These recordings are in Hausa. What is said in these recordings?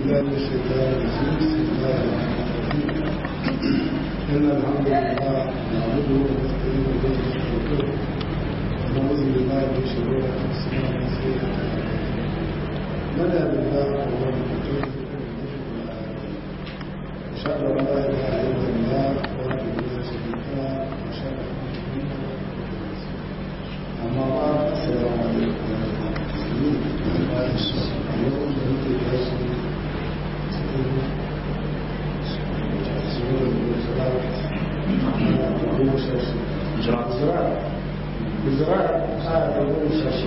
بالله من الشيطان الرجيم بسم الله الرحمن الرحيم إن الحمد لله نعبده ونستعينه ونستغفره ونعوذ بالله من شرور أنفسنا ومن سيئات أعمالنا من يهد الله فهو المهتدي أشهد أن لا إله إلا الله وحده لا شريك له وأشهد أن محمدا أما بعد السلام عليكم ورحمة الله وبركاته بزراعة هذا هو الشاشي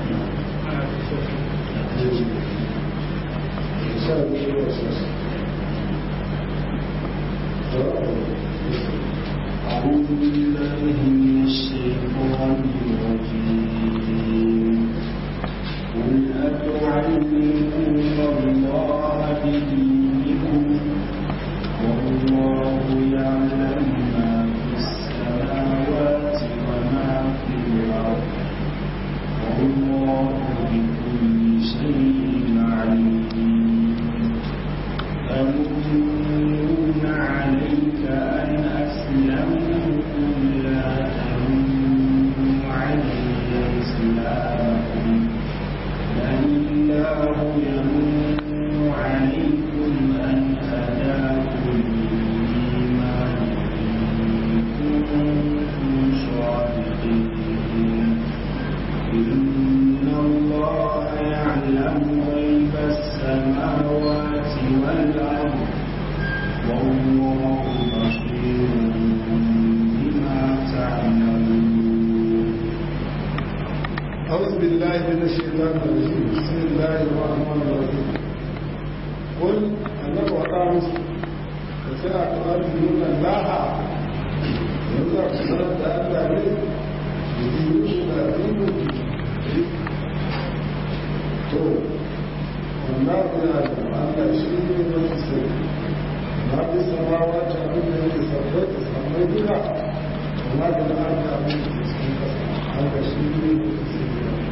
أعوذ بالله من الشيطان الرجيم قل أتعلمون الله بدينكم والله يعلم ما في السماوات وما في الأرض والله بكل شيء عليم أمنون عليك أن أسلموا قل لا تمنوا علي إسلامكم بل الله يمن عليكم أن هداكم للإيمان إن كنتم صادقين إن الله يعلم غيب السماوات والأرض والله بصير بما تعملون أعوذ بالله من الشيطان الرجيم بسم الله الرحمن الرحيم قل أنه وقامس فساعة تؤمنون الله يرزق سنة ألا عليه يدينون دينه تو والله يعلم أن شيء من السر ما في السماوات أبدا يتسبب تسمى بها وما في الأرض أبدا تسمى هذا شيء من السر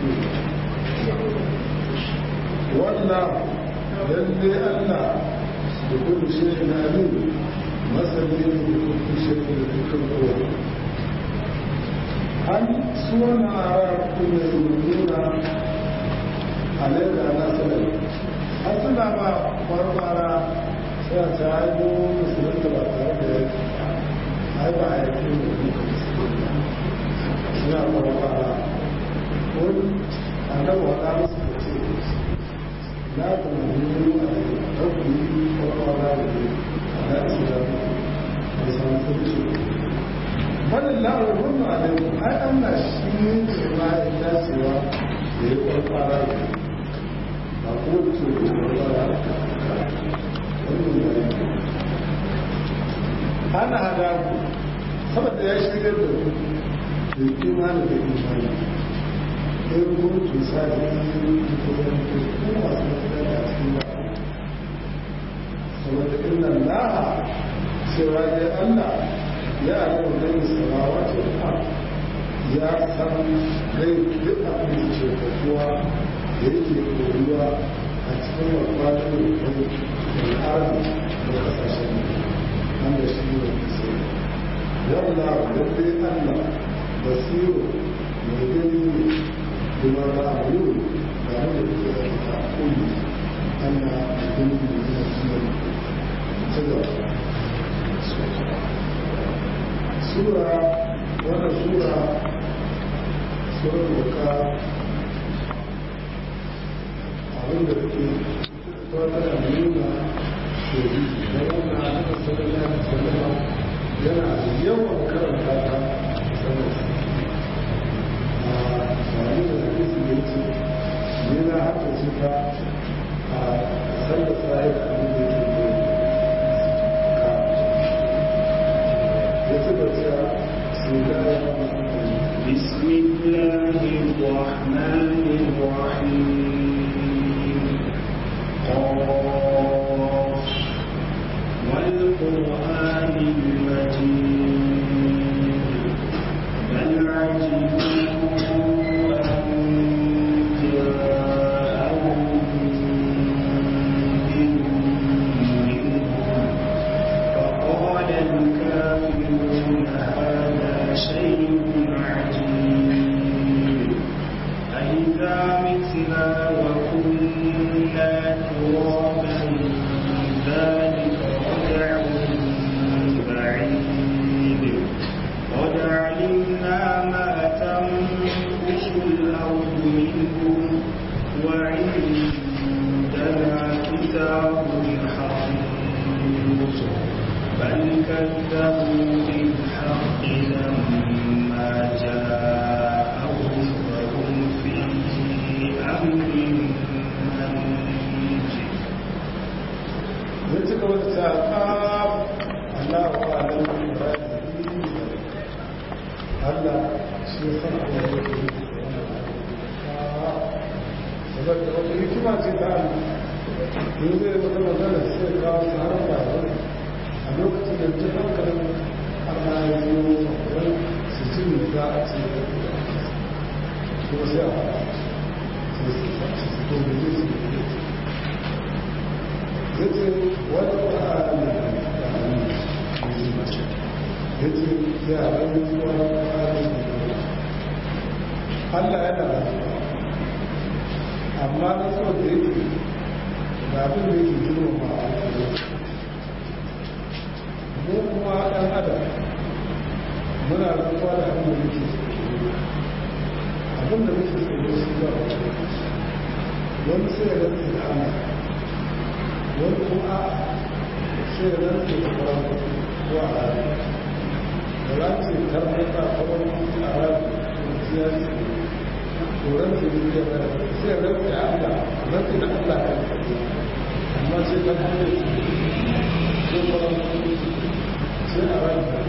والله للي ألا بكل شيء عليم مثلا بكل شيء بكل قوة هل سوى أعراب كل يؤمنون عليك على سلام أصلا ما فرمنا سيتعالوا مسلمة بطارة هاي بعيدين suna farfara wani annabi wata musu da ce na kuma nuna a yi ɗauki farfara da ne a na isra da samun sarki wannan la'ar wannan alaikum ai an na shi ne ke ma ya dacewa da ya farfara da ba ko ce da farfara wannan ya yi ana hada ku saboda ya shirya da ku da imani da imani in kuntu sa'in da zanto ko masu matsala a cikin ba saboda inna laha cewa ya Allah ya alamu da yin samawa ce ba ya san gai duk abin da ce kuwa da yake koruwa a cikin wakwato da kai da arzi da kasashen wanda shi ne kusa yalla wadda Allah basiru mai gani kuma ba a yi da wanda ke da kuli ana gani da yana suna ta gaba sura wanda sura sura doka abinda take wata da nuna shiri da wanda aka sanar da sanarwa yana yawan karanta ta sanar wani da hadisi da yake ne na haka ce ta a sallar tsaye da abin da yake ka ya ci da cewa su da ya بسم الله الرحمن الرحيم قاف والقرآن المجيد بل عجبوا أن جاءهم منذر بل كذبوا بالحق لما جاءهم فهم في أمر مريج ya ci gaba da cewa Allah wa alam Allah shi ya san Allah ya yi saboda wata hikima ce ta Allah in zai wata magana sai kawo su har ba a lokacin da ta hankalin Allah ya yi wani su ci ne za a ce da kuma sai a fara sai su faci su to da zai su da yace wani ƙwararri da hannu yace ya rayu zuwa ƙwararri Allah yana da amma na so da yake da abin da yake girma ma a mu kuma ɗan adam muna rantsuwa da abin da muke abin da muke tsoro shi ba wani sai ya rantsu da Allah wani kuma sai da nan ke kwaron ko a rari da rantsi karfata kwaron a rari ya ce koren su ne ya gara sai ya rantsi a Allah rantsi da Allah kan kaɗe amma sai kan hanyar su sai kwaron sai a rari da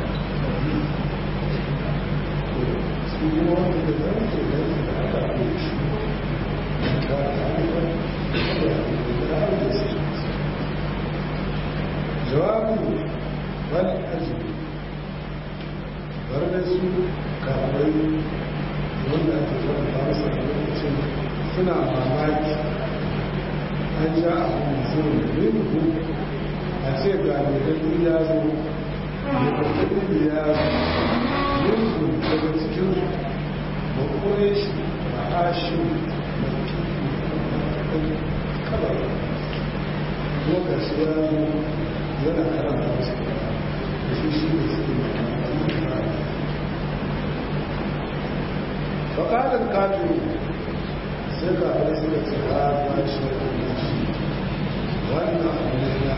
su kuma wanda da rantsi da rantsi da Allah ko shi ba a jawabu wani arziki bar su kawai wanda ake zuwa da masa da lokacin suna mamaki an ja a hanzun rinhu a ce ga mai ya zo mai kwakwai ya zo rinhu daga cikin ba kore shi ba hashin kabar lokaci ya zo yana karanta wasu da shi shi ne suke faƙaɗin kafin sai ga wani suka ce ha ba shi da shi wannan abu ne na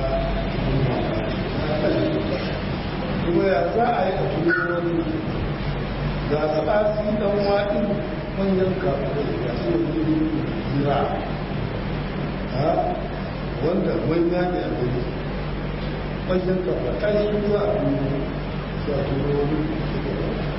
kuma ya za a yi a tuni ga tsasi ɗan waɗin manyan kafin da su yi jira wanda manya ne a gani manyan kafa ƙarshen za a yi su a turo wani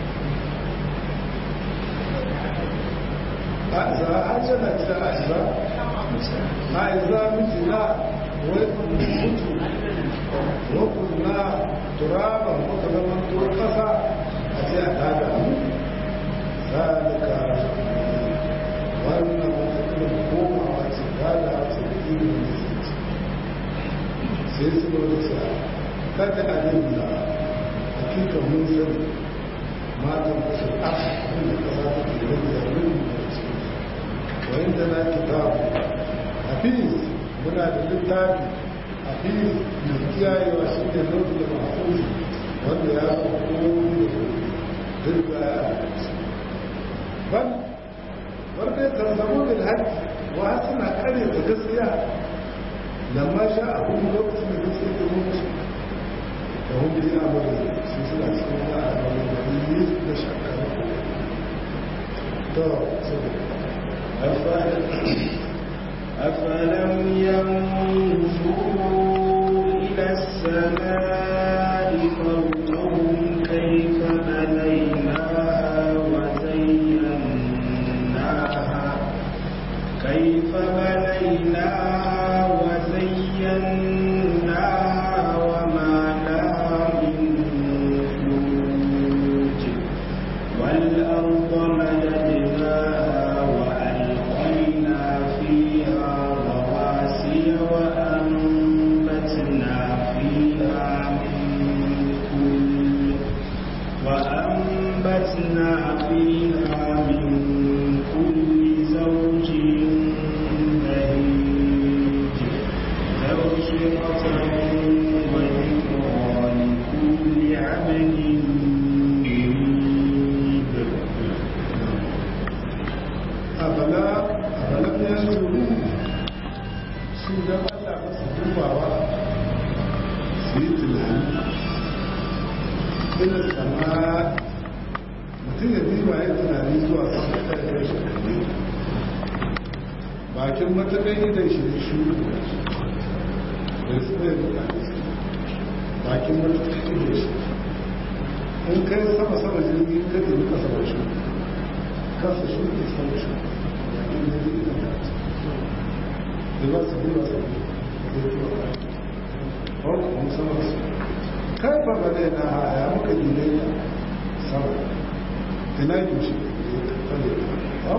a za a hajjana ta aiza a aiza mijina wai mutu wakun na turaban muka zama tuwar ƙasa a ce a tada mu zalika wannan wata irin komawa ce tada ce irin da sai su zo da sa kada a yin da hakika mun sani matan da su a cikin da kasa ta ke yin da yin da su wayan da na kitabu hafiz muna da littafi hafiz mai kiyayewa shi ne nufi da masu wanda ya fi komi da duk da ya ban wanda ya tarzamu da haƙƙi wa suna kare da gaskiya لما جاءهم الوقت من ذكر الروس وهم في أمر سلسلة سنة أمر النبي نشكر أفلم ينظروا إلى السماء فوقهم كيف بنيناها وزيناها كيف بنيناها وزيناها وما لها من فروج والأرض مددناها وألقينا فيها رواسي وأنبتنا فيها من كل وأنبتنا فيها من كل زوج بهيج تبصرة وذكرى لكل عبد منيب أفلا أفلم ينظروا su da Allah ba su dubawa su su yi tunani ina sama mutum ya diba ya tunani zuwa sama ta yi shi kalli bakin matakai idan shi da shi da su ne da bakin matakai idan shi in kai sama sama jirgi ka tafi kasa ba shi kasa shi ne sama shi bakin da zai idan ka da ba su biyu ba su biyu ko kuma sama su kai fa ba dai na haya muka gine ya sama ina yi shi ba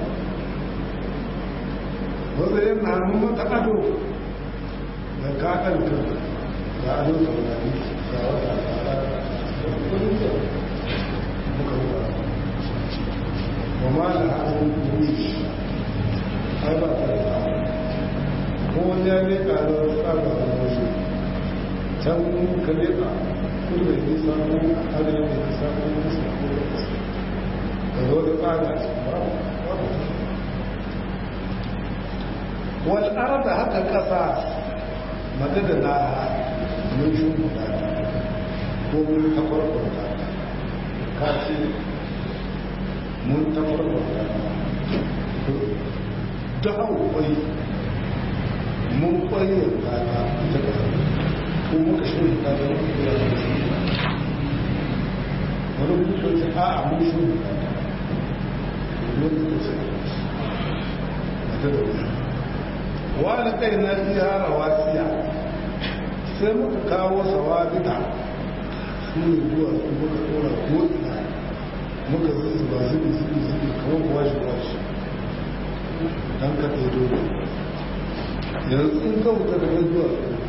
wanda yin hannun mata ado da kaɗan kan da ado taurari ga wata tsara da kudin da muka ruwa wa ma da hannun kuri ai ba ta da ko wani ya ne ƙarar tsara da wasu can ka leɓa kudu da nisa ko arewa da nisa ko nisa ko da nisa da zo da tsara a cikin babu والأرض حتى القصاص مدد لها من شمولها ومن تفرقها كافي من تفرقها دعوا قوي من قوي هذا kuma ka shirin ta zama kuma ya zama wani mutum ce a a mun shirin ta wani mutum ce a ta da wani wani kai na iya rawasiya sai muka kawo sawabita su ne zuwa su muka tsora ko'ina muka zuzu ba zubi zubi zubi kamar washi washi don ka ɗaya dole yanzu in ka wuta daga zuwa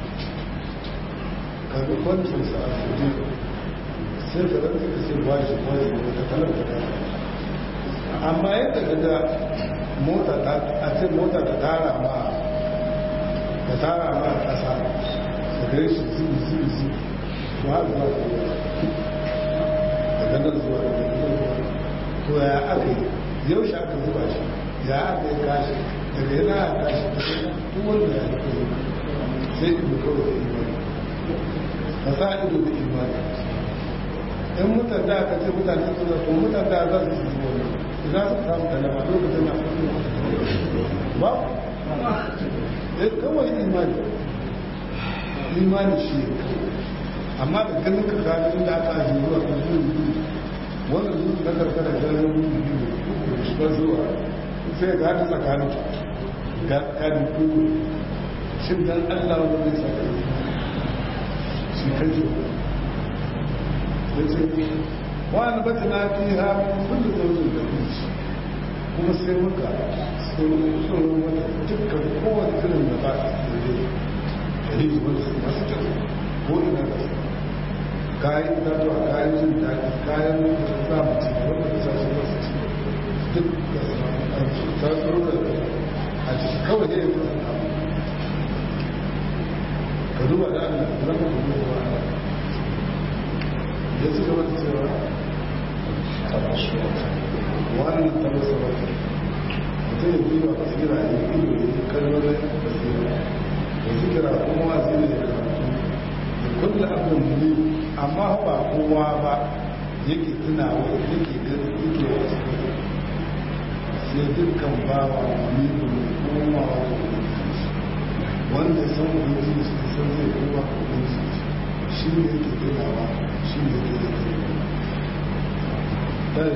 ka ga kwancinsa a suje sai ka rantsa ka sai washi washi wata kalar da ka amma yadda ka ga mota ta a ce mota ta tara ma da tara ma a ƙasa da gare shi zubi zubi zubi to har zuwa da ruwa daga nan zuwa da nan to ya aka yi yau shi aka zuba shi ya aka yi kashi daga yana a kashi da duk wanda ya yi kai sai ido kawai da imani ka sa ido da imani in mutan da aka ce mutane su da to mutan da za su yi wani idan su samu kalama lokacin na ba eh kawai imani imani shi amma da ganin ka gani inda aka ajiye zuwa kan zuwa biyu wannan zuwa na karkara jirgin biyu biyu shiga zuwa sai ga haka tsakanin ga kani kuku shin dan allah wanda zai saka shi kai ce ya ce wani bata na fi ha kullum da wajen da kuma sai muka tsoron wata dukkan kowane irin da ba a tsere da yi wanda su masu kyau ko ina da su kayan itatuwa kayan jin daɗi kayan samun ci gaba da kasashe masu ci duk da su ta tsoro da a ciki kawai ne ya fi sana ka duba da allah da zama da duba wa allah ya ci gaba da cewa wannan tabbasa ba mutum ya biyu a basira ya yi ido ya yi kalmar basira da zikira kuma wasu ne ya karatu da kulla abin muni amma ba kowa ba yake tunawa yake gani yake wasu sai dukkan bawa muni kuma komawa da ubangiji wanda ya san ubangiji su san zai koma da ubangiji shi ne yake tunawa shi ne yake da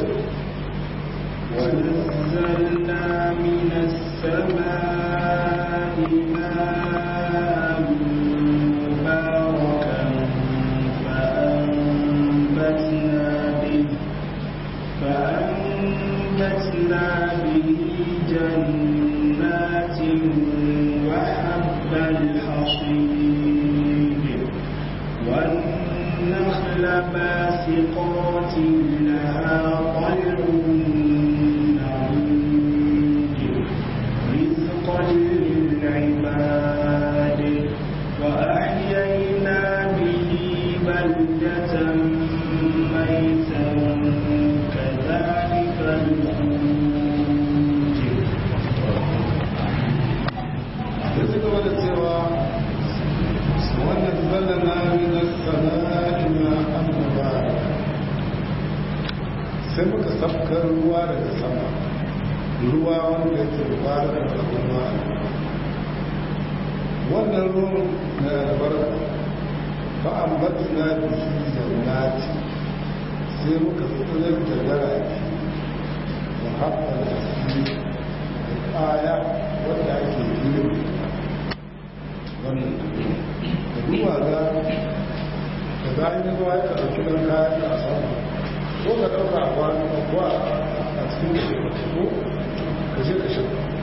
ونزلنا من السماء ماء مباركا فأنبتنا به فأنبتنا به جنات وحب الحصيد والنخل باسقات لها طلع رزقا للعباد وأحيينا به بلدة ميتا كذلك الخروج da suka wada cewa wannan فأنزلنا من السماء ماء مباركا sai muka safkar ruwa daga sama ruwa wanda yake mubarakar da kuma wannan ruwan na albarka fa'ambatna bihi jannati sai muka tsirar da garaki da haɓar da su da ƙaya wadda ake biyu wannan da ruwa za da bayan yi ruwa ya ɗauki ɗan kayan da a sama ko ka ɗauka a kwanu ko a cikin da ko ka je ka shi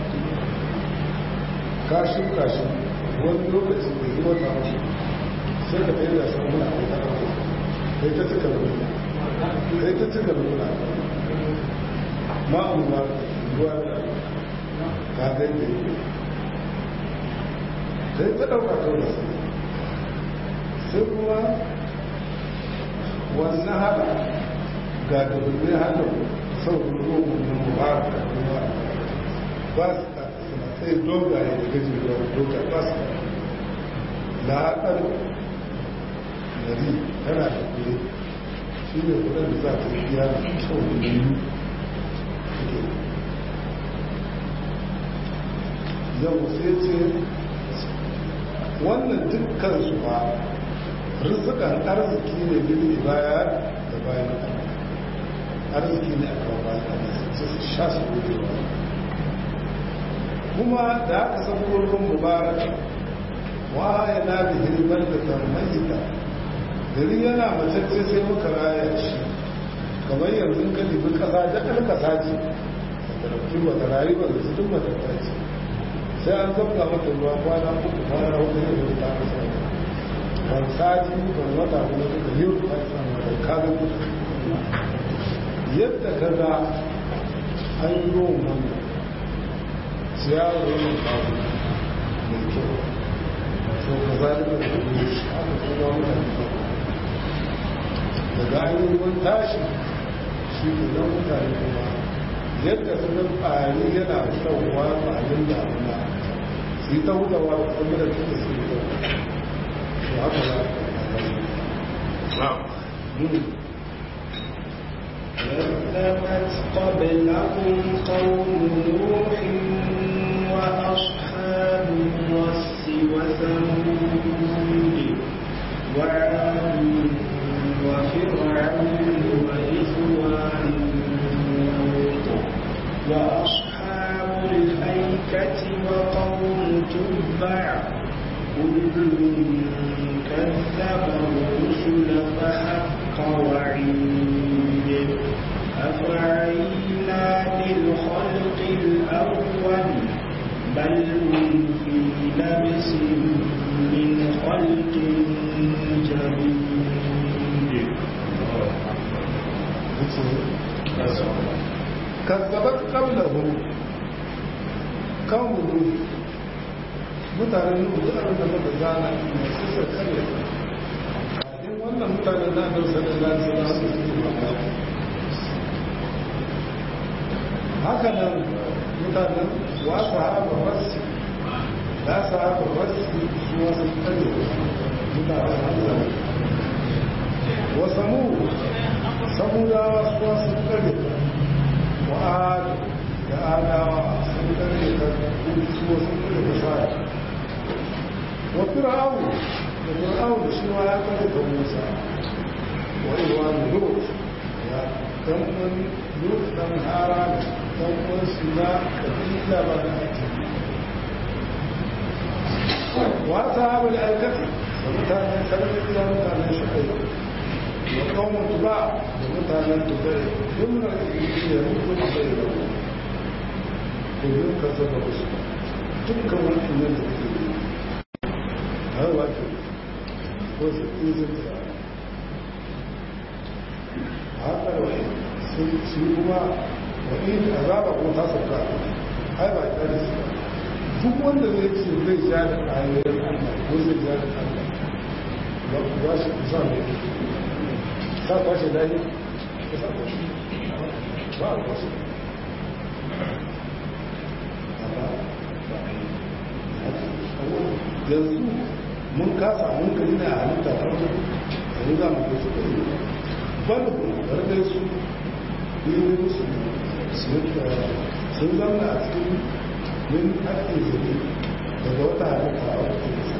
ka shuka shi wani lokaci da yi wata wasu sai ka tsaye da samun a kai ta ɗauka kai ta cika da nuna kai ta cika da nuna ma'amu ma ruwa da ka gai da yi sai ta ɗauka kawai da sai kuma wannan haɗa ga dubbin hannun sau ruwan wannan mubarak da kuma ba su ta suna sai dogaye da gaji da doga ba su da haɗar gari tana da kure shi ne kudin da za ta biya da kyau da biyu yau sai ce wannan dukkan su ba rizikan arziki ne billi baya da bayan arziki ne a kawo bayan su su sha su gudewa kuma da aka san gurbin mubarak wa ya na da hirman da tarmayita gari yana matacce sai muka raya shi kamar yanzu ka dubi kasa da ɗan kasa ce da ɗauki wata rayuwar da su duk matatta ce sai an zabga mata ruwa kwana uku kwana hudu ne da ta kasa ban sati ban wata kuma suka yi ta samu da kaga yadda ka ga an yi ruwan wannan ciyawar wannan kawo mai kyau so ka zalika da kuma shi aka kuma mutane daga an yi ruwan tashi shi ne nan mutane kuma yadda su ga ƙari yana shauwa ƙarin damuna su yi ta hutawa da kuma da suke su yi ta su haka za a كذبت قبلهم قوم نوح وأصحاب الرس وثمود وعاد وفرعون وإخوان لوط وأصحاب الأيكة وقوم تبع كل كذب الرسل فحق وعيد أفعينا بالخلق الأول بل هم في لبس من خلق جديد kazzabat qablahu kawo nuhu mutanen nuhu da abin da muka zana ne su sa kare kafin wannan mutanen na da sallallahu alaihi wasallam su yi mamaki haka nan mutanen wa sahaba wasu da sahaba wasu su wasu kare mutanen Allah wa samu samudawa su wasu kare wa'ad da adawa sun kare ka su wasu kare da sa'a wa fir'aun da fir'aun shi ma ya kare ka musa wa iwan lut ya dan wani lut dan haran dan wani suna kabila ba da ake wa sahabul alkafi da mutanen sarki da mutanen shukai wa kawon tuba da mutanen tubai jumla iya rukun bai da ku yi ka zaba wasu dukkan wani nan da ke yi har wato ko su izin da haka da wani sun ci kuma wani azaba ko ta sauka ai ba ta da su duk wanda zai ce zai ja da ayoyin Allah ko zai ja da Allah ba ku ba shi kusa ne sa kwashe dani ka sa kwashe ba a kwashe yanzu mun kasa mun gani na halitta farko yanzu za mu kai su kai banda kuma gargai su yi musu sun zama a cikin min ake zuri daga wata halitta a wata nisa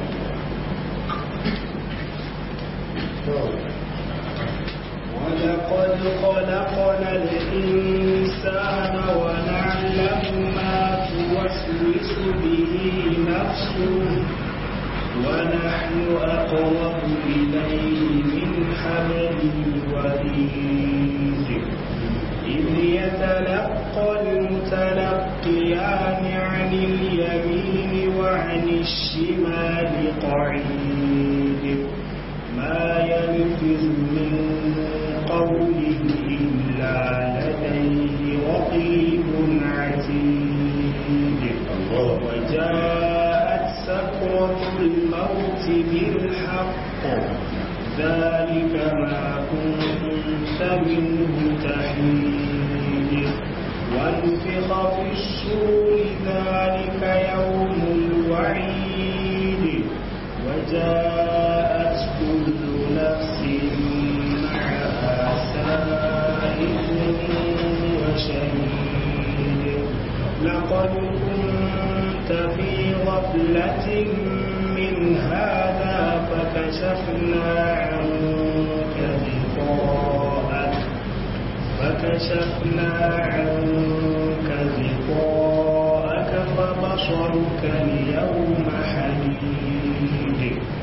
ولقد خلقنا الإنسان ونعلم ما توسوس به نفسه ونحن أقرب إليه من حبل الوريد إذ يتلقى المتلقيان عن اليمين وعن الشمال قعيد ما يلفظ من قول إلا لديه رقيب عتيد وجاءت سكرة الموت بالحق ذلك ما كنت منه تحيد ونفخ في السور ذلك يوم الوعيد وجاءت كل نفس معها سائق وشهيد لقد كنت في غفلة من هذا فكشفنا عنك غطاءك فكشفنا عنك غطاءك فبصرك اليوم حديد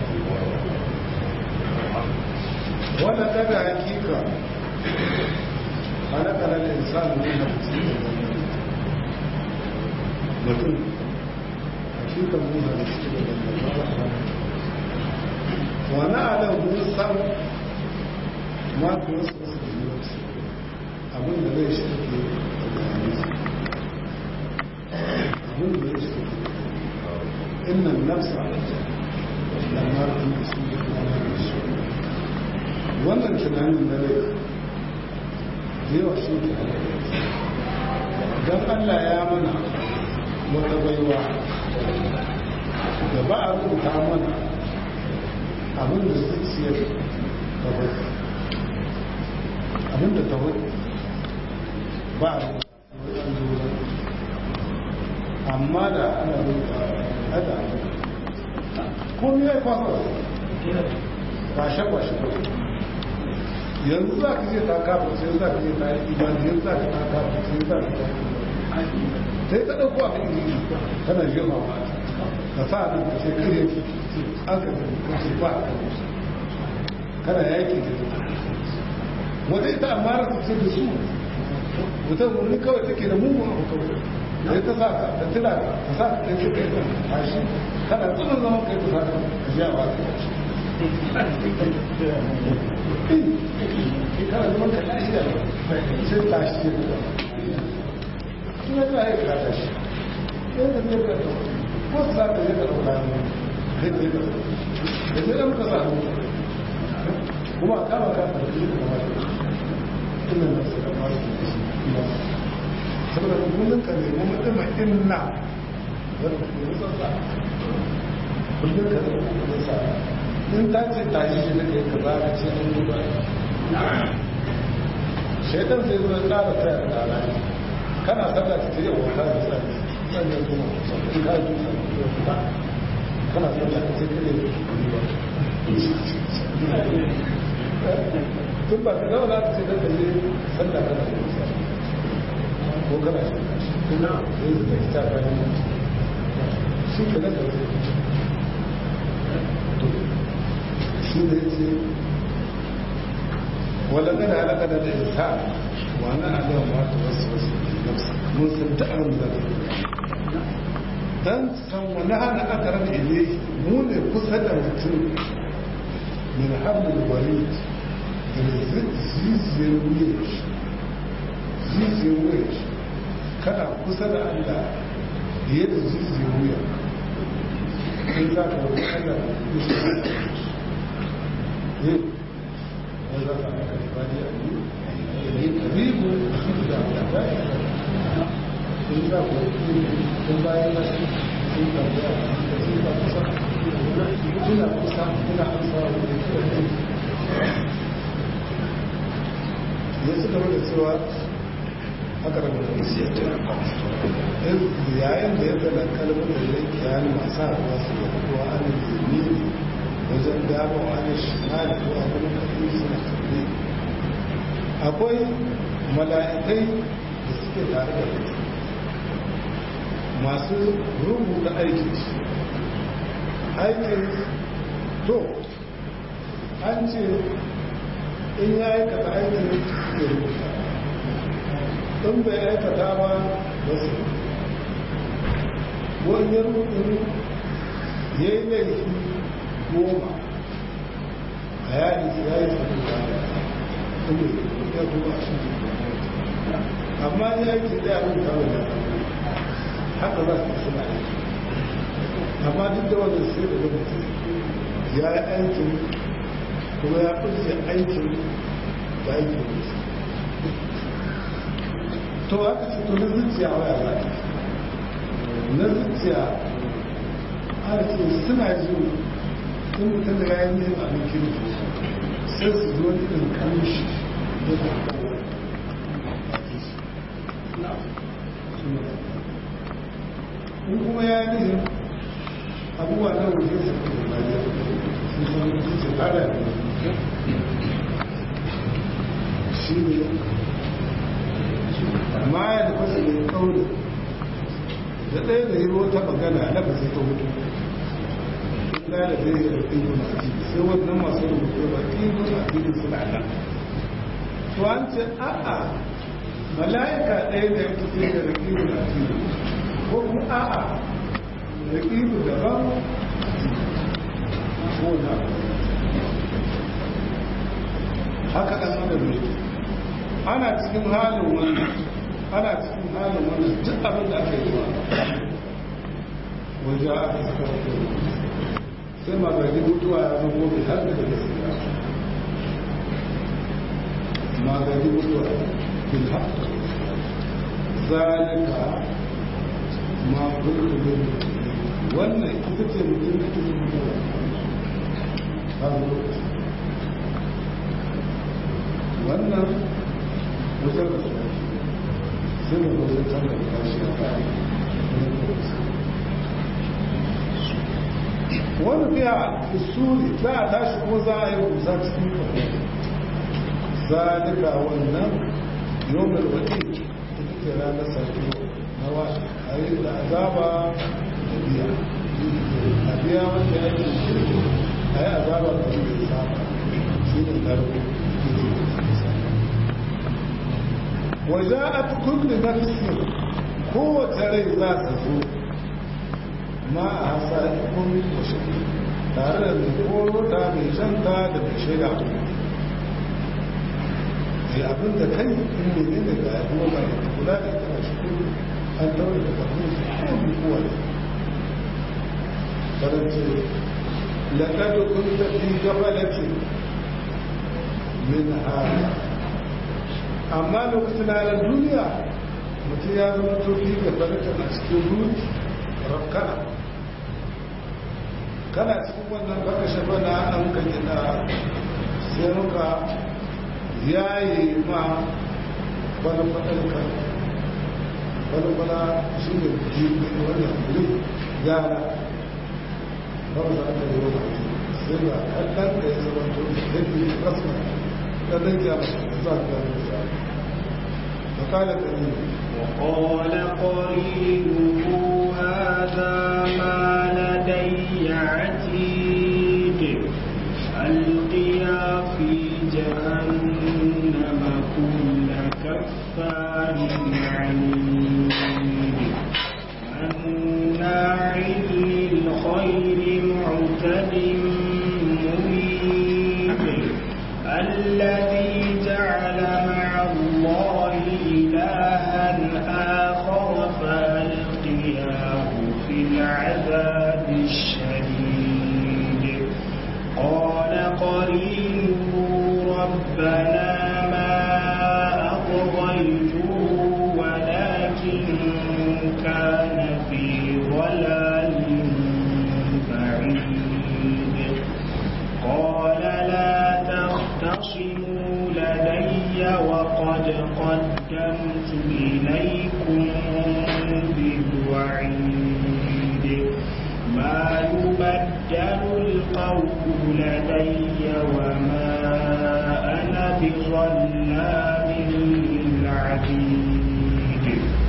wanda ta da hakika halakalar insan ne na mutum hakika muna da shi da dangantaka wani adam mun san mata wasu wasu da yi wasu abin da zai shi ke abin da zai shi ke innan nafsa da martin da su da kuma da su wannan tunanin na rai da yawa shi ke don allah ya mana wata baiwa da ba a rubuta mana abin da zuciyar ta bai abin da ta bai ba a rubuta amma da ana rubuta hada komi ya yi kwasa kwashe-kwashe yanzu za ka je ta kafa sai za ka je ta yi imani yanzu za ka ta kafa sai za ka ta yi sai ta ɗauko abin yi tana girma ba ka sa nan ka ce kare an ka ka ce ba kana yaki da ta wata ita amma su ce da su wata wani kawai take da mugun abu kawai sai ta sa ka ta tira ka ta sa ka kai ce kai tashi kana tsunan zaman kai ta sa ka ka ji a ba ka tashi kana zaman ka lafiya sai tashi ce ka kuma ta yi ka tashi sai da ne ka ko za ka je ka ɗauka ne kai kai ka da sai da muka samu kuma kama ka da shi da kuma ina da su da masu da shi saboda kullum ka nemi mutum inna wanda ke musa sa kullum ka nemi mutum sa in ta ce ta yi shi da kai ka za ka ce an yi ba shaitan sai zo ya tsara tsaya da rana kana sallah ta yi wa ta da sannan kuma in ka yi tusa kana sallah ta ce kare ba tun ba ka zauna ta ce da kalle sallah kana da tusa ko kana shi kuma yanzu da kita bayan shi ke nan da shi da ya ce wadda kada halaka da insa wani adam wata wasu wasu mun san ta an da dan san wani hana aka rana ile mu ne kusa da mutum min hamlin wari da ziziyar wuyar ziziyar wuyar kana kusa da allah fiye da ziziyar wuyar in za ka wani allah da kusa ne wanda za ka aka ibadi a yi karibu da Allah sun za ku kun bayan nasu sun tambaya da sun ba kusa ina kusa ina amsa wa da kira ne ya su gaba da cewa haka da yayin da ya zana kalmar da zai kiyani masu haɗuwa su da kuwa an zini wajen dama wa an shima da kuwa wani kafin suna kalli akwai mala'ikai da suke tare da mutum masu rubuta aikin su aikin to an ce in ya aikata aikin ya rubuta in bai aikata ba ba su wani rukun ya yi laifi goma a yari su ya yi sabu da kuma ya kuma a shi amma ya yi ce ɗaya rubuta wa da haka za su suna aiki amma duk da wanda sai da gwamnati ya yi aikin kuma ya kusa aikin da aikin to aka ce to na zuciya waya za na zuciya a ce suna ji in mutum da ya yi abin kirki sai su zo wani ɗin kamshi da ta in kuma ya yi nihin abubuwa na wuce su kuma bayan su san zuciya ƙara ne shi ne amma ya da fasa ne kauri da ɗaya da yi wata magana na fasa ta hutu ina da zai yi da ɗin masu ciki sai wannan masu rubutu ba ɗin masu ciki suna nan to an ce a'a mala'ika ɗaya da ya fi da raƙibu na ciki ko kuma a'a raƙibu daban ko na haka ɗan adam ne ana cikin halin wannan ana cikin halin wannan duk abin da aka yi wa waje aka saka wata sai magani mutuwa ya zama gobe har da da gaskiya magani mutuwa bil haqq zalika ma kullu min wannan ita ce mutum da take mutuwa har lokaci wannan wajen da sai da wajen can da kashi a kayan wani biya usuli za a tashi ko za a yi kusa cikin kwanan zalika wannan yau mai waɗe ita ce ranar sarki na wa a yi da azaba da biya a biya wanda ya yi a yi azaba da wanda ya saba shi ne narko وجاءت كل نفس قوة ري ذات زو ما أحسائكم وشكي tare da mai koro ta mai shanta da mai shaida mai abin da kai in ne ne daga yaduwa mai kula da ita shi kudu an daure da kafin su kowane kowane karance laƙadu kun tafi gabalacin min hana amma lokacin ranar duniya mutum ya zama tofi da barkan a cikin ruti rafkana kana cikin wannan baka shafa na an ka gina sai muka yayi ma wani faɗarka wani fana shi ne jirgin wannan wuri yara ba mu za ka yi wani sai ba kallon da ya zama tofi da ke rasma ɗan ya za ka yi فقال قرينه وقال قرينه هذا ما لدي عتيد ألقيا في جهنم كل كفار عنيد مناع للخير معتد مريد الذي جعل مع الله إلها آخر فألقياه في العذاب قد قدمت إليكم بالوعيد ما يبدل القول لدي وما أنا بظلام للعبيد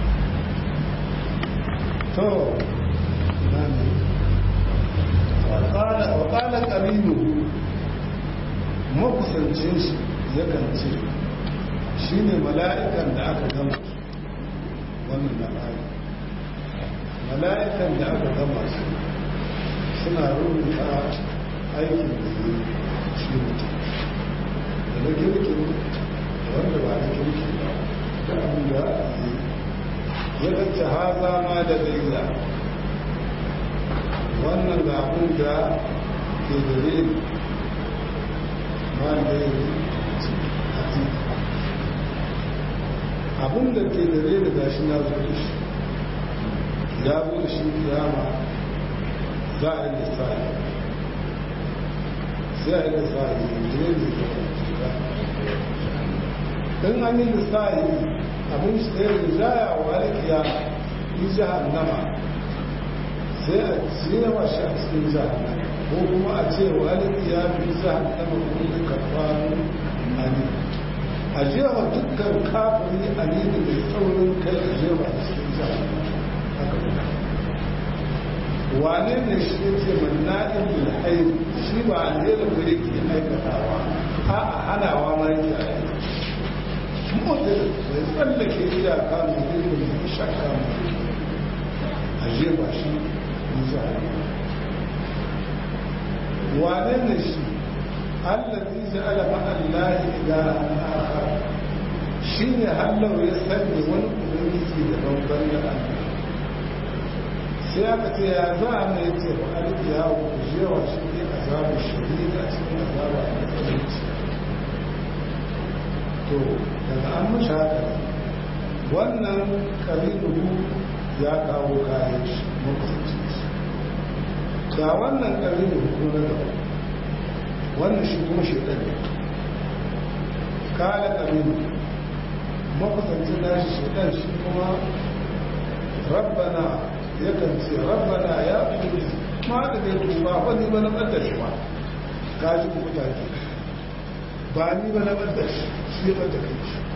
to nani wa qala qarinu makusancin shi yakan ce shine mala'ikan da aka gama wannan labari mala'ikan da aka gama su suna rubuta aikin da yi shi mutum da na kirkin da wanda ba na kirkin ba da abin da yi ya kacce haza ma da daila wannan ga abin da ke gare ni ma da yi a titi abin da ke gare ni gashi na zo da shi ya zo da shi kiyama za a yi lissafi sai a yi lissafi yanzu ne da in an yi lissafi abin shi ɗaya da jaya wa alkiya yi jahannama sai a cewa shi a cikin jahannama ko kuma a ce wa alkiya fi jahannama kuma da karfarin ali a jewa dukkan kafiri ali da mai tsaurin kai a jewa a cikin jahannama haka kuma wane ne shi ne ce manna'in bil hayr shi ba alherin da yake aikatawa a a hanawa ma yake aiki mutum mai tsallake iyaka mai ilimin mai shakka mai a jefa shi musa wane ne shi allazi ja'ala ma'allahi ilahan akhar shi ne hallau ya sanya wani ubangiji da babban da Allah sai aka ce ya za a mai ce ba alki ya ku jewa shi ne azabu shari'a cikin azaba a matsalinci to daga an mashi haka wannan karibu ya kawo kayan shi makusancin shi ga wannan karibu ko na gaba wannan shi kuma shi ɗan kala karibu makusancin nashi shi ɗan shi kuma rabbana yakan ce rabbana ya fi ma da zai tuba wani ba na ɓadda shi ba ka ji kuma take ba ni ba na ɓadda shi shi ba ta kai shi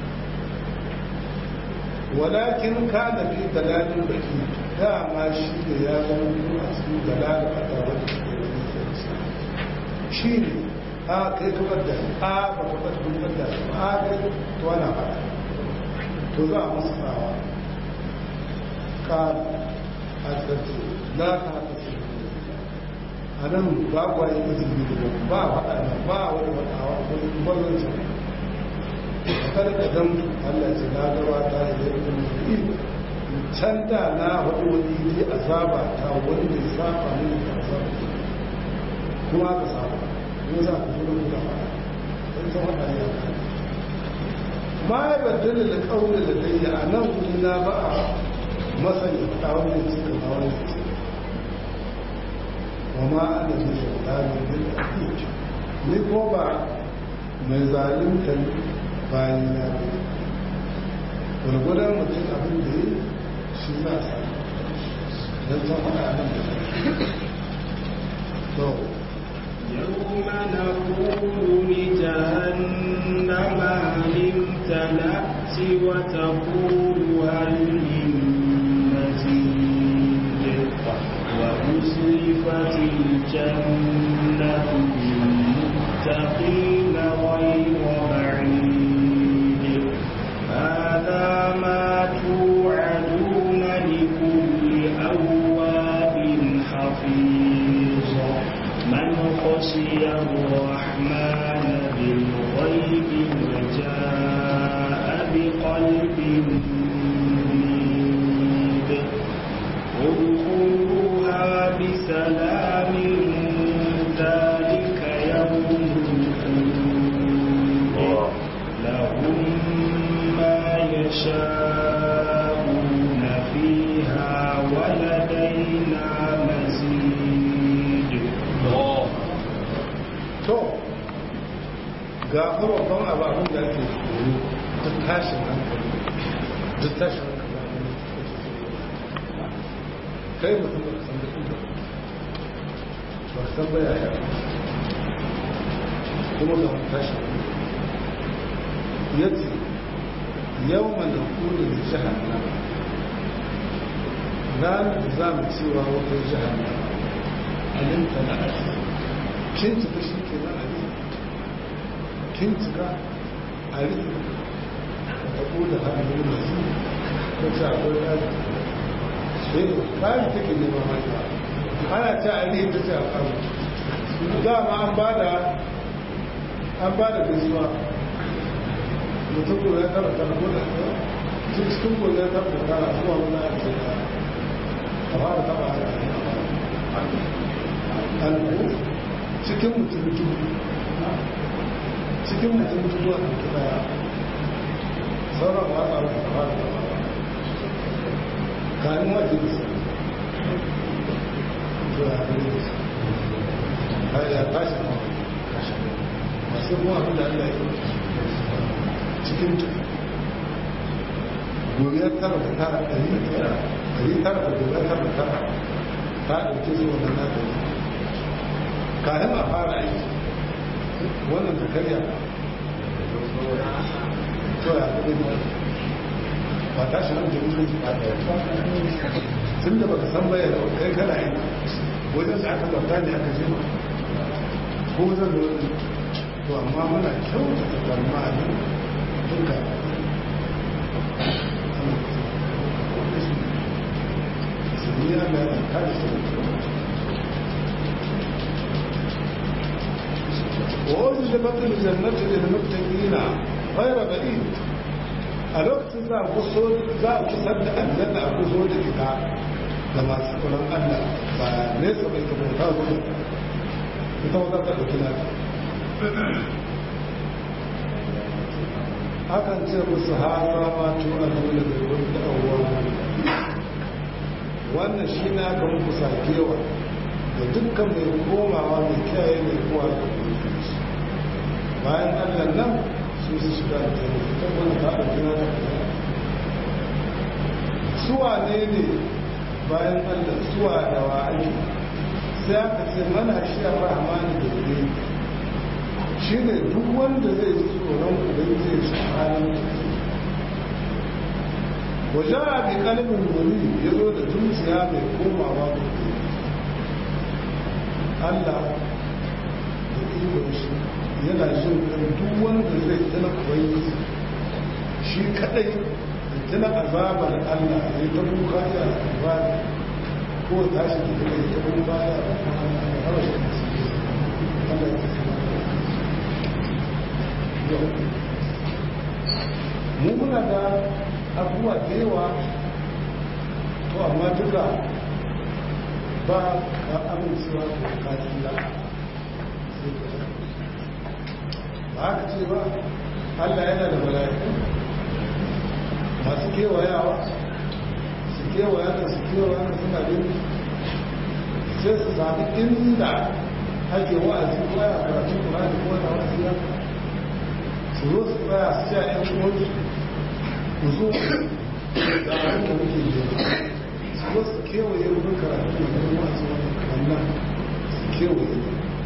walakin ka da fi dalalin baki dama shi da ya zama kuma a cikin dalalin a tawar da ke wani sarsa shi ne a kai ka ɓadda a ba ka ɓadda shi a kai to ana ba to za a musu tsawa ka a tsarki za ka haka su a nan ba kwa yi izini da ba faɗa ne ba wani faɗawa wani mazanci a kada ka dan Allah ce na gaba ta yi da ibn mu'min can da na faɗi wani yi azaba ta wani da saba ne da azaba kuma ka saba ko za ka zo da faɗa sai ta faɗa ne ka ma ya baddala da ƙaunar da dai a nan wuri na ba a masani faɗa wani cikin ma wani cikin وما أنا بشيطان للأكيد ni ko ba mai zalunta bayan ya gwargwadon mutum abin da yi shi za a sami don ta faɗa nan da to يوم نقول لجهنم هل امتلأت وتقول هل من مزيد وأزلفت الجنة للمتقين غير بعيد هذا ما توعدون لكل أواب حفيظ من خشي الرحمن بالغيب وجاء بقلب منيب ادخلوها بسلام ذلك يوم الخلود لهم ما يشاءون فيها ولدينا مزيد to ga babban abu abin da ake tsoro duk tashin hankali duk tashin hankali ne kai mutum ba san da inda ba san ba yaya kuma ga tashin ya ce yau mana kuri da jihannam ranar da za mu cewa wata jihannam alinta na ake kin cika shi ke na ali kin cika a rikin da ƙuda hannun masu ko ce akwai ɗari sai ƙari take neman hanyar ana ce a rikin ta ce a ƙaru dama an ba da an ba da gaisuwa mutum ko ya tara tara ko da cikin ko ya tara da tara zuwa wani a ce a fara taba a alko cikin mutum dubu cikin mutum dubu a ɗauki ɗaya sauran ba a rufe fara taba kanin wajen da zuwa a ya tashi masu kuma abin da Allah ya cikin gobe tara da tara ɗari da tara ɗari tara da gobe tara da tara ta ɗauke su wannan na ɗari kayan a fara aiki wannan ta karya to ya kuɗi ba ta shi nan jirgin ji ba tun da baka san bayan da kai kana yi wajen da aka bauta ne aka jima ko zan da wani to amma muna kyautata tsammanin duka suniya da kada su wani da batun jannatu da mutakina fayar baɗi a lokacin za a kuso za a kusar da aljanna a kuso da ita da masu tsoron allah ba nesa bai kamata wani ita wata ta ɗauki na akan ce musu hara ma tu a dole da wani da'awa wannan shi na aka muku sakewa da dukkan mai komawa mai kiyaye mai kowa da bayan allah nan su su shiga da tare ta wani ta da jina da kuma suwa ne ne bayan allah suwa da wa ake sai aka ce mana shi a rahmani da ne shi ne duk wanda zai ji tsoron ubangiji shi halin wajen a bi kalmin wani ya zo da zuciya mai komawa da Allah da ikon shi yana jin kan duk wanda zai tana ubangiji shi kadai da tana azabar Allah ya yi ta kuka ya ibada ko tashi da kuma ya ta kuka ya Allah ya mu muna da abubuwa da yawa to amma duka ba ka amincewa da bukatun da ba haka ce ba allah yana da mala'iku masu kewayawa su kewaya da su kewaya da suna bin sai su sami inda ake wa'azi ko ya karatu kuma da kuma da wa'azi ya su zo su tsaya su ce a yan uwansu ku zo da abin da muke yi su zo su kewaye wurin karatu da kuma wa'azi wannan su kewaye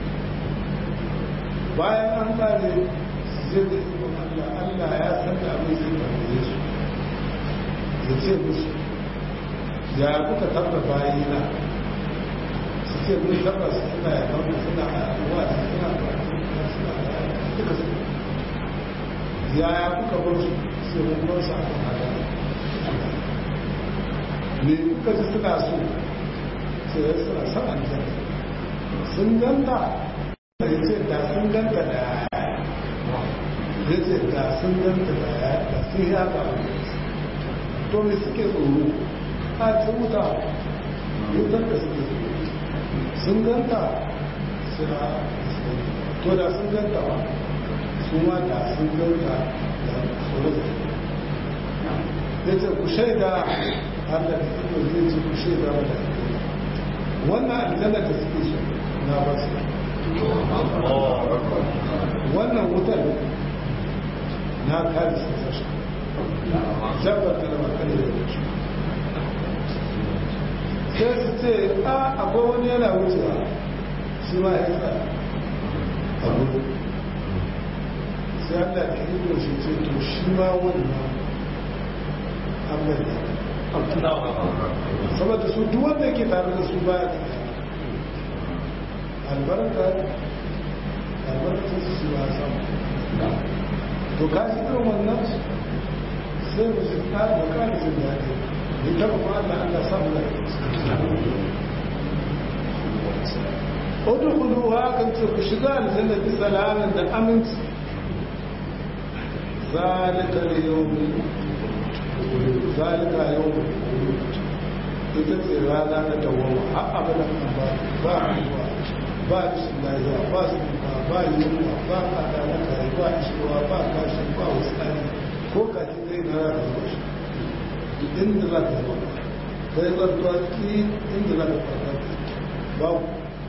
bayan an kare su je da ikon Allah Allah ya san da abin zai tambaye su ya ce musu ya kuka tabba bayina su ce mun tabba su suna ya kawo suna a ruwa su suna suna duka su yaya kuka bar su sai mun bar su a kan hada me kuka ji suna so sai ya suna son aljanna sun ganta ya ce da sun ganta da ya ce da sun ganta da ya da sun ya ga to me suke tsoro a ce wuta wutar da suke sun ganta suna to da sun ganta ba su ma da sun ganta da tsoro ya ce ku shaida har da iko zai ce ku shaida wadda wannan aljanna da suke so na ba su wannan wutar na kare su sashi jabbar ta da makare da shi sai su ce a akwai wani yana wucewa shi ma ya tsaya a gudu sai Allah ya ido shi ce to shi ma wannan an mai saboda su duk wanda yake tare da su baya da albarka albarka su ba samu to ka shi irin wannan sai mu shi ta da ka da jin daɗi ni ta kuma Allah Allah samu da udkhuluha kan ce ku shiga aljanna bi salamin da aminci zalika al-yawm zalika yawm ita ce rana ta dawama har abadan ba ba ruwa ba shi lafiya ba su ba ba yunwa ba adana kare ba ishewa ba kashi ba wasani ko kashi zai na rana zuwa shi inda za ka zama kai zartuwa ki inda za ka farka babu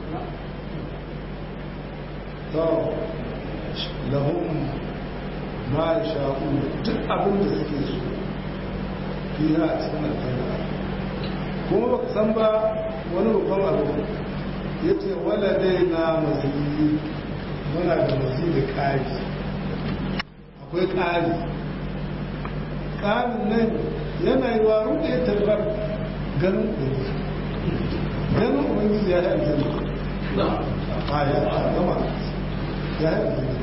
to lahum ma sha'u duk abin da suke so fiha a cikin aljanna kuma baka san ba wani babban abu ya ce wala dai na mazini muna da mazini ƙari akwai ƙari ƙarin nan yana yi wa ruɗe ya tarbar ganin ɗari ganin ubangiji ya yi aljanna a ya gama ya yi aljanna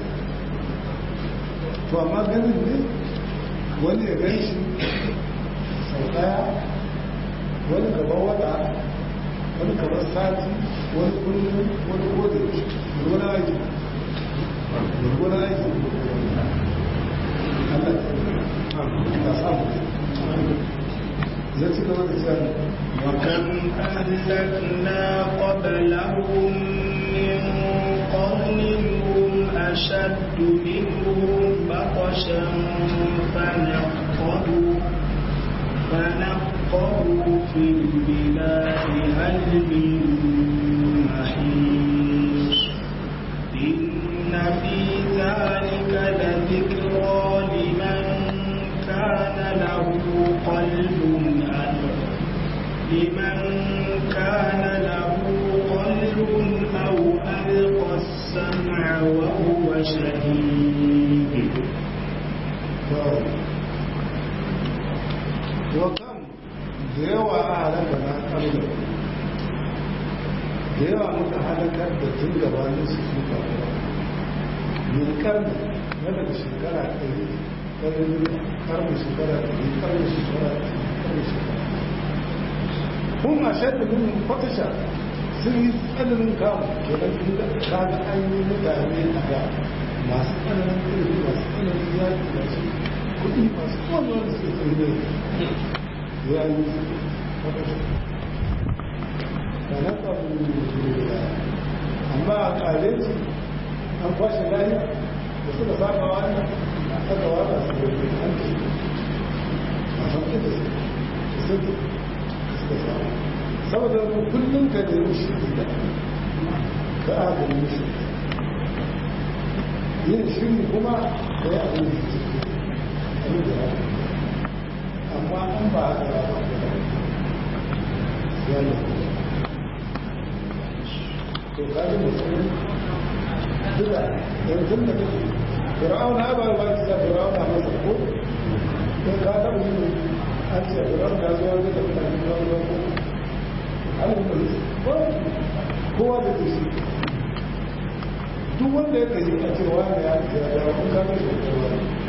to amma ganin ne wani ya gan shi sau ɗaya wani gaban wata wani kamar sati wani kullum wani kodin wani aiki wani aiki Allah samu ya ci gaba da cewa وكم أهلكنا قبلهم من قرن هم أشد منهم بطشا فنقضوا فنقضوا في البلاد هل من محيص إن في ذلك لذكرى لمن كان له قلب ألف لمن كان له قلب أو ألقى السمع وهو شهيد وكم da yawa a halaka na ƙarfi da yawa muka halakar da tun gabanin su su faruwa mai karni na daga shekara ɗari ɗari karni shekara ɗari karni shekara ɗari karni shekara kun a shaɗa min fatasha sun yi tsananin kamu kenan sun da kaga an yi mutane a da masu tsananin ƙarfi masu tsananin yaƙi masu kuɗi masu kowane wanda suke tsaye ya yi fatasha da na ƙabu amma a ƙare su an kwashe layi da suka saba wannan aka wata su da an ce a sauƙi da su sun suka saba saboda kullum ka nemi shi da ka aka nemi shi yin shiri kuma ka yi abin da ke abin da ya amma an ba haka ya ba ka ya ne to ka ji mutum duka yanzu da kake fir'auna ba ba ki da fir'auna masa ko ko ka taɓa yin an ce fir'auna ya zo wani da mutane ya zo ko an yi ko kowa da ke shi duk wanda ya kai a ce wani ya ce ya da kun ka mai da kowa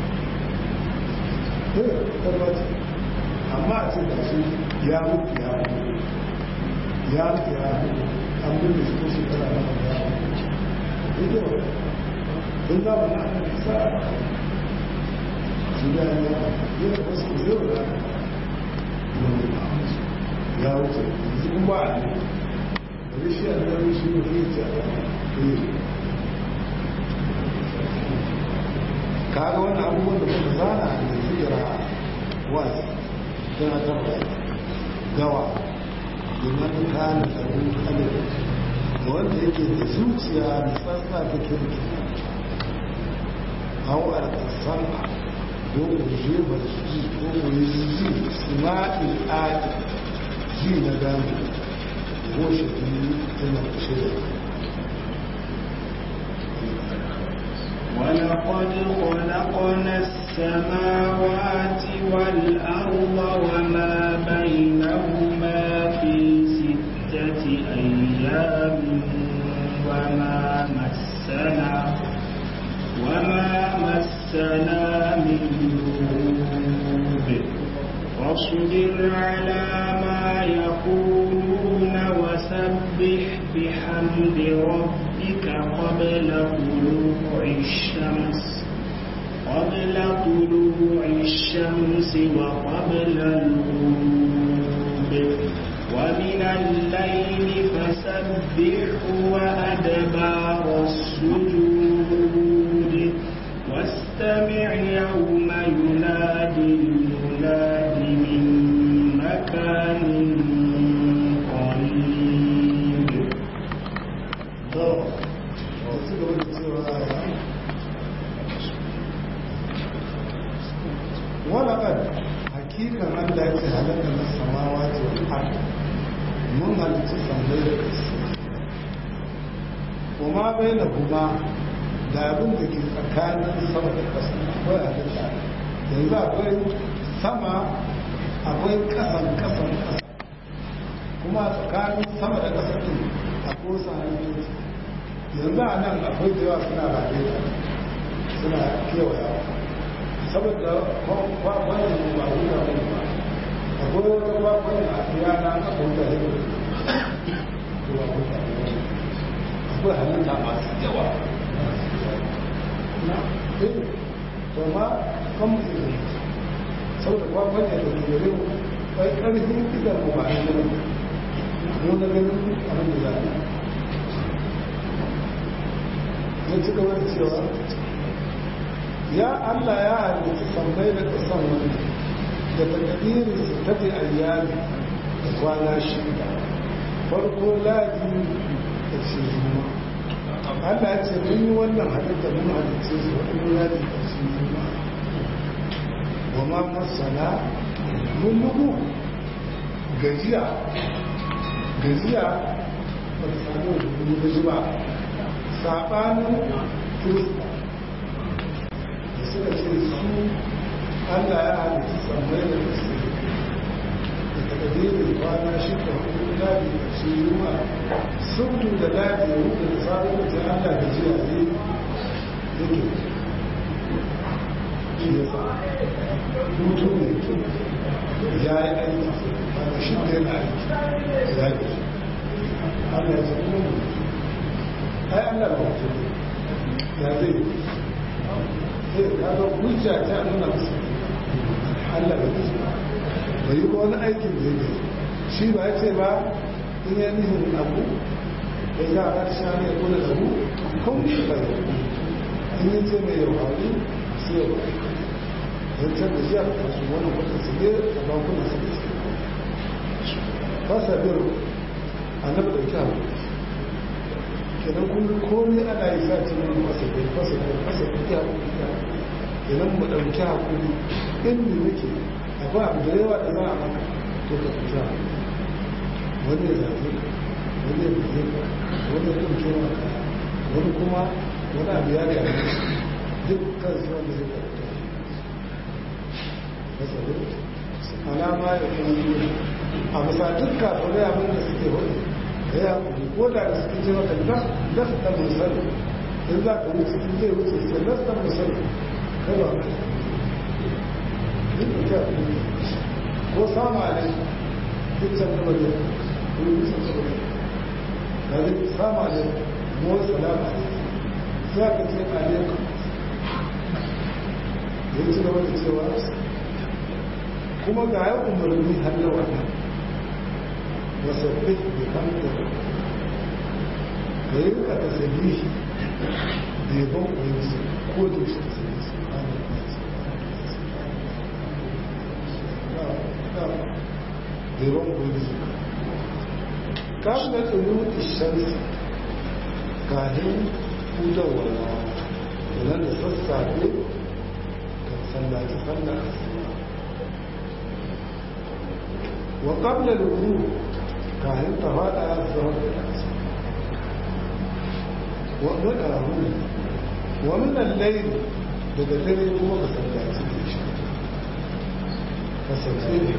eh tabbaci amma a ce da shi ya mutu ya mutu ya mutu ya mutu an bin da shi ko shekara na ya mutu sun zama na sa su da ya yi da wasu zai da ya wuce yanzu kun ba a ne da rishi a nan rishi ne zai ce a kaga wannan abubuwan da kuma zana da zira wasu tana tabbata gawa domin kana da kalin da wanda yake da zuciya da tsantsa ta kirki hau a kasar ko ku je ba ji ko ku yi ji sima'il adi ji na gano ko shi tana shirya ولقد خلقنا السماوات والأرض وما بينهما في ستة أيام وما مسنا وما مسنا من لغوب فاصبر على ما يقولون وسبح بحمد ربك قبل طلوع الشمس قبل طلوع الشمس وقبل الغروب ومن الليل فسبح وأدبار السجود واستمع يوم ينادي المناد من مكان قريب to wasu gaba da cewa walaƙar hakikan allah ya ce halatta na samawa ce wani mun halittu sandai da ƙasa kuma bai da kuma da abin da ke tsakanin sama da ƙasa akwai halitta yanzu akwai sama akwai ƙasan ƙasan ƙasa kuma tsakanin sama da ƙasa ɗin akwai wasu halittu yanzu a nan akwai da yawa suna rabe da suna kewayawa saboda kwakwanin ba wuta ba ba akwai wata kwakwanin a yana aka wuta da yau to ba wuta ba akwai halitta masu yawa na eh to ma kan mutum ne saboda kwakwanin da ke gare mu bai karfin idan mu ba a yi mu na ganin abin da za a yi ya ci gaba da cewa ya Allah ya halitta sammai da kasan wani da takadirin su tafi ayyami da kwana shida farko ladi da ce zuma Allah ya ce mun yi wannan halitta mun halitta su wani ladi da ce zuma wa ma masana mun lugu gajiya gajiya ba ta samu wani gaji ba saɓanin kirista da suka ce su allah ya halitta sammai da kasu da takadirin kwana shida hudu ladi da shi yuma sun da ladi ya hudu da sabon da allah da jiya ne yake shi ya sa hutu ne ya yi aiki ba shi da yana aiki ya gaji allah ya zama mu ai Allah ba mutu ya zai zai kaga hujja ta nuna musu Allah ba mutu bai yi wani aikin da ya shi ba ya ce ba in ya nihin abu da ya ga sha ne ya kula da mu kun shi ba ya in yi ce mai yau hauri sai ya ba zancen da shi a kasu wani kwata su ne a bankunan su ne fasa biro annabi ɗauki abu kenan kullum komai ana yi sa ce mai fasa biro fasa biro fasa biro ya haƙuri kenan mu ɗauki haƙuri inda nake akwai abu da yawa da za a maka to ka fita wani ya zaɓe wani ya buge ka wani ya ɗauke maka wani kuma wani abu ya da ya duk kan su wanda zai karɓta fasa biro alama ya kuma yi a bisa duk kafirai abin da suke wani da ya kuri ko da da suke ce maka lasta musali in za ka wuce in zai wuce ce lasta musali kai ba mai duk da kyau ko sama ne duk can kama ne ko yi wuce kama ne da zai sama ne mo salama ne za ka ce alaikum ya ci gaba da cewa kuma ga ya umarni har da wannan wasabbih bi hamdi da yi ka tasbihi da yabon ubangiji ko da shi tasbihi da yabon ubangiji kafin da tsoro ishamsi kafin hudawar da nan da sassafe ka sallaci sallar wa qabla al-wudu kayan ta fada zuwa da kasa wa madahu wa min al-layl daga dare kuma ka sallaci da shi ka sallaci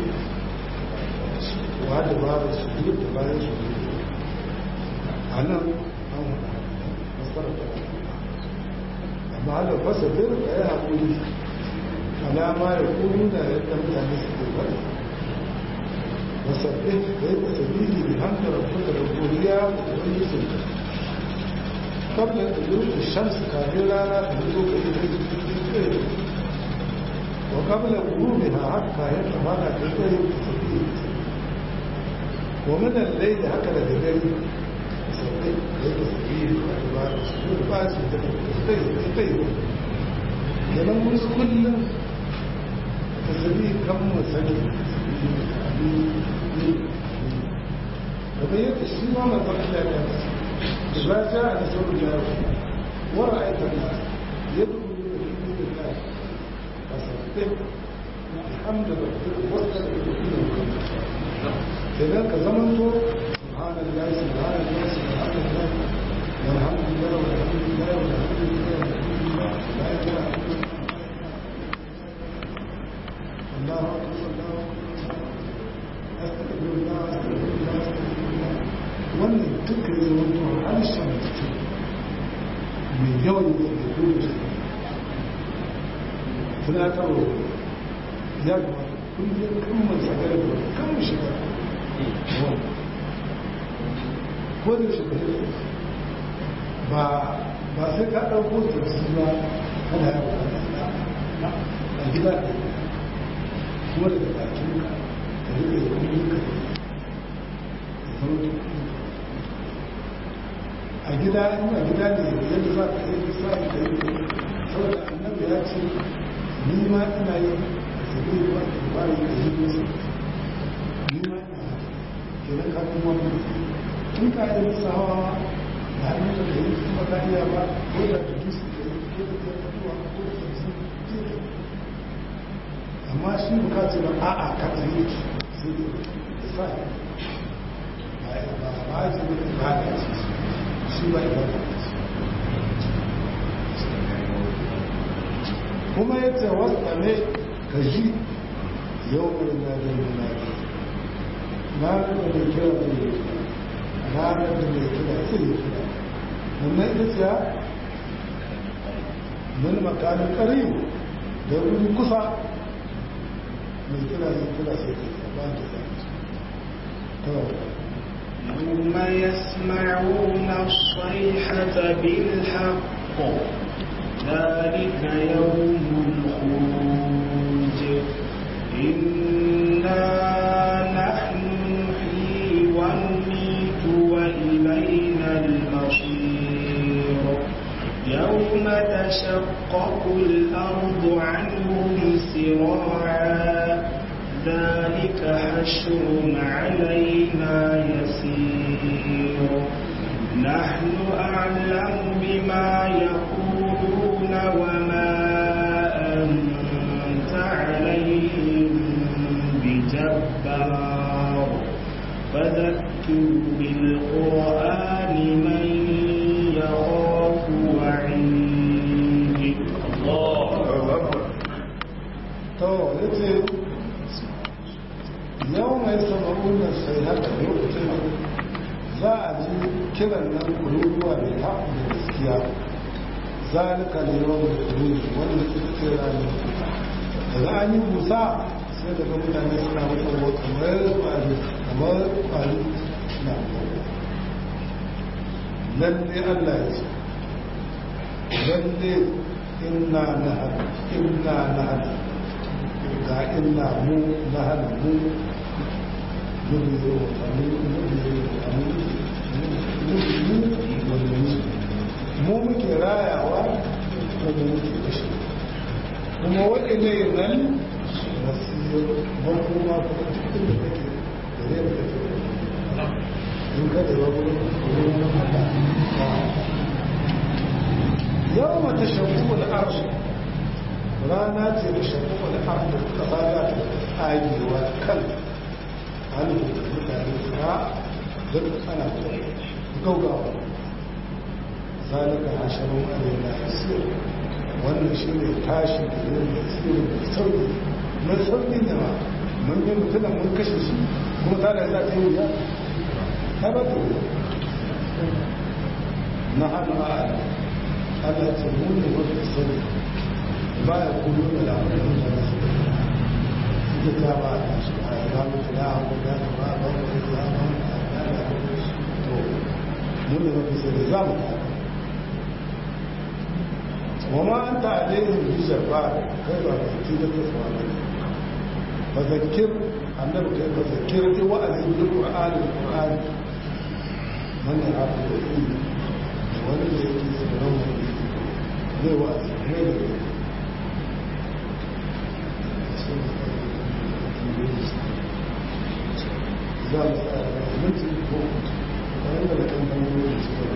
wa da babu su da bayan su a nan an wada masarar da amma da fasa bir da ya haƙuri alama ya kuru da ya mutane su ke bari wasabbin da ya tasabili da hamda rabbuka da godiya da wani sun ka kabla da yau shamsu kafin rana da yi lokaci da yi wa kabla gurube na haka ya tsamana da ya yi tasabili wa minan lai da haka da dare sabbin da ya tasabili da ba su ba su da tasabili kenan mun kullum tasiri kan mu sani kamar yadda shi ma mai faɗi ya ta da ba ta a da sauran yaro wara aita na yadda kuma da shi da ta a sabbin alhamdu da wata da kuma kenan ka zaman to subhanallah subhanallah subhanallah walhamdulillah walhamdulillah walhamdulillah la ilaha illallah الله أكبر الله أستغفر الله أستغفر الله أستغفر الله wannan duka ya zama to harshen mutum mai yawan da ke kuma shi tunatarwa ya kamata kullum kan mai tsagar da kan mu shiga ko da shiga ba ba sai ka ɗauko tafsir ba kana yawon a gida kuma daga bakin ka ka rike da kuma ka a gida in a gida ne yadda za ka yi sa ka yi saboda annabi ya ce ni ma ina yin a sabi ba da bari da yi musu ni ma ina haka kenan ka kuma wani in ka yi musu hawa da hannun da yi kuma ka iya ba ko da da dusu da yi ko da ta tuwa ko da ta su amma shi bukatu na a'a ka tsaye sai da sa ba ba ji da ba da ci shi ba ya ba kuma ya ce wasta ne ka ji yau mai na da nuna na da mai kira da mai kira na da da mai kira sai ya kira wannan ita ce min makamin ƙarin da wuri kusa mai kira yin kira sai ka ba da zai يوم يسمعون الصيحة بالحق ذلك يوم الخروج إنا نحن نحيي ونميت وإلينا المصير يوم تشقق الأرض عنهم سراعا ذلك حشر علينا يسير نحن أعلم بما يقولون وما أنت عليهم بجبار فذكر بالقرآن من يخاف وعيد الله to yace yau mai samarun da sai haka lokacin za a ji kiran nan kururuwa da haɗu da gaskiya zalika ne yau da kuru wanda suka ce rani daga an yi busa sai daga mutane suna mutuwa kamar kwari kamar kwari na lalle allah ya ce lalle inna na hada inna na hada ga inna mu na hada mu nubiyo wani nubiyo wani mu muke rayawa kuma muke kashe kuma waɗanda nan masu ban kuma kuma cikin da take da zai da take in ka da babu yau mata shabu da arshi rana ce da shafi wani arda kasa za ta tsagewa kan hannun da mutane na duk ana gaugawa zalika hasharun alaina yasir wannan shi ne tashi da yin yasir mai sauki mai sauki ne ma mun yi mutum mun kashe shi kuma ta da za ta yi wuya ta ba ta wuya na hannu a ala Allah ce mu ne wata sani ba ya kudu da labarin da nasu ita ta ba a shi a yi ramu ta da abu da ta ba a ba da ta ba a da to mu ne wata sani za mu ta وما أنت عليهم بجبار غير نتيجة الصالح فذكر أنه كيف فذكر وأذن بالقرآن القرآن من يعرف العلم ومن يكي سبحانه zai wa'azi ne da ne za mu tsara da minti ko wani da kan hanyoyin su da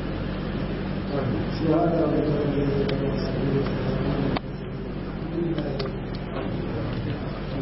سبحان ربك رب العزة عما يصفون